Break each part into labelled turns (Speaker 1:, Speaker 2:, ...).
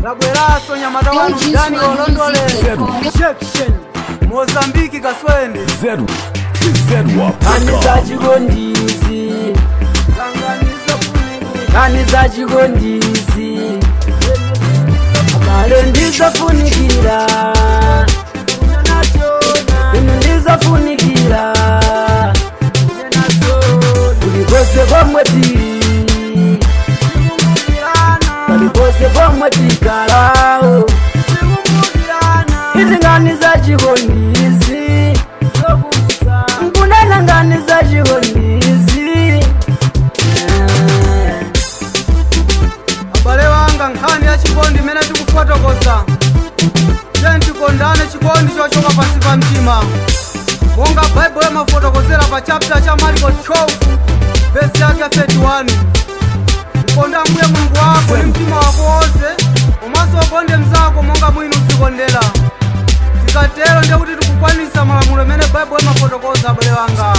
Speaker 1: labweraso nyamata wanu dani olondole section mozambiki kaswende
Speaker 2: Zed, Zedwap.
Speaker 3: Kani za chigondisi
Speaker 1: kanganiza funiki
Speaker 3: Kani za chigondisi Abale ndizofunikira Inu ndizofunikira Kulikose komwe tili Kulikose komwe tikalao Izi ngani za chigondisi Nkunena ngani za chigondisi Eh.
Speaker 1: abale wanga nkhani ya chikondi imene tikufotokoza tiye tikondane chikondi chochoka pansi pa mtima monga baibulo imafotokozera pa chapter cha mariko 12 vesi yake 31 ukonda mbuye mulungu wako ndi mtima wako wonse komanso ukonde mnzako monga mwini uzikondera tikatero ndiye kuti tikukwanisa malamulo imene baibulo imafotokoza abale wanga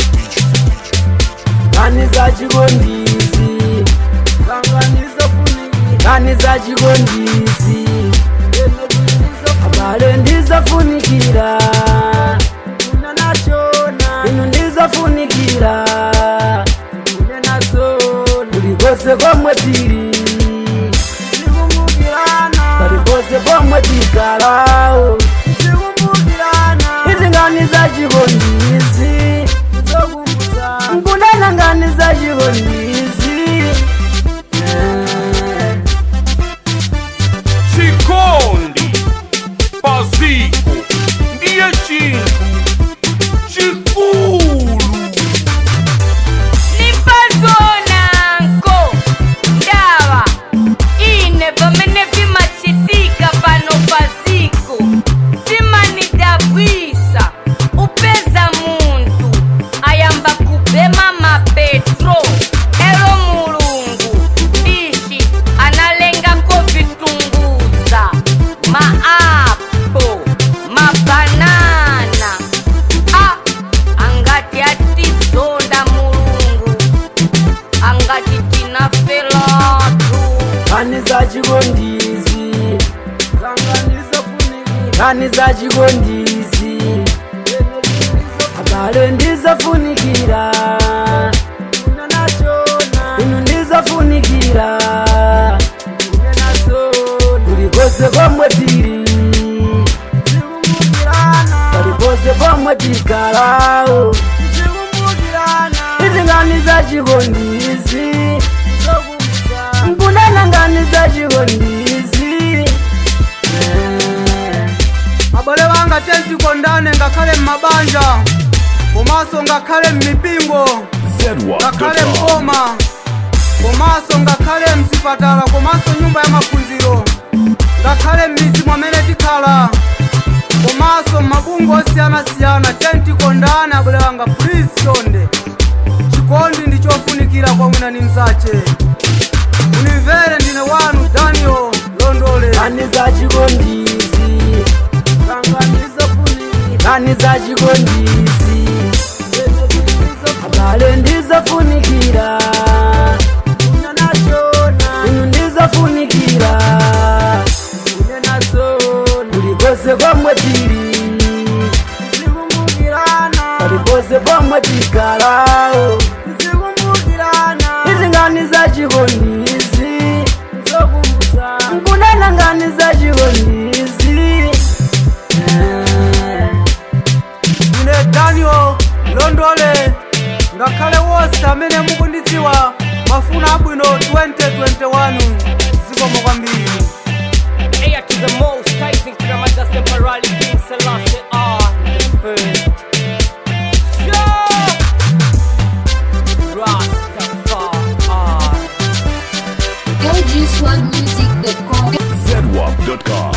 Speaker 3: Kani za chigondisi Kani za chigondisi Abale ndizofunikira Inu ndizofunikira Kulikose komwe tili Kulikose komwe tikalao Izi ngani za chigondisi Nkunena ngani za chigondisi Eh.
Speaker 2: Chikondi Paziko ndiye chintu chikulu
Speaker 4: nipazonanko ndawa ine vamene vimachitika pano paziko vimanidabwisa upeza munthu ayamba kubema mapetro elo mulungu ndici analengako vitunguza maapo mabanana ah, angati atizonda mulungu angati tinafelatu
Speaker 3: Kani za chigondisi Kani za chigondisi Abale ndizofunikira Inu ndizofunikira Kulikose komwe tili Kulikose komwe tikalao Izi ngani za chigondisi Nkunena ngani za chigondisi Eh.
Speaker 1: abale wanga tiye tikondane ngakhale m'mabanja komanso ngakhale m'mipingo ngakhale
Speaker 2: Zedwap.com.
Speaker 1: mboma komanso ngakhale mzipatala komanso nyumba ya maphunziro ngakhale m'midzi mwamene tikhala komanso m'mabungo osiyanasiyana tiye tikondane abale wanga please chonde chikondi ndi chofunikira kwa mwina ni mzache unimvere ndine wanu daniel londole
Speaker 3: Kani za chigondisi Kani za chigondisi Abale ndizofunikira Inu ndizofunikira Kulikose komwe tili Kulikose komwe tikalao Izi ngani za chigondisi Nkunena ngani za chigondisi Eh.
Speaker 1: ine daniel londole ngakhale wonse amene mukundidziwa mafuna abwino 2021 zikomo kwambiri
Speaker 5: Heir to the most, Tyson Kramada Semperali King Selassie R. The first. Yo! Rastafari.
Speaker 6: LG Swag Music.com.
Speaker 2: Zedwap.com.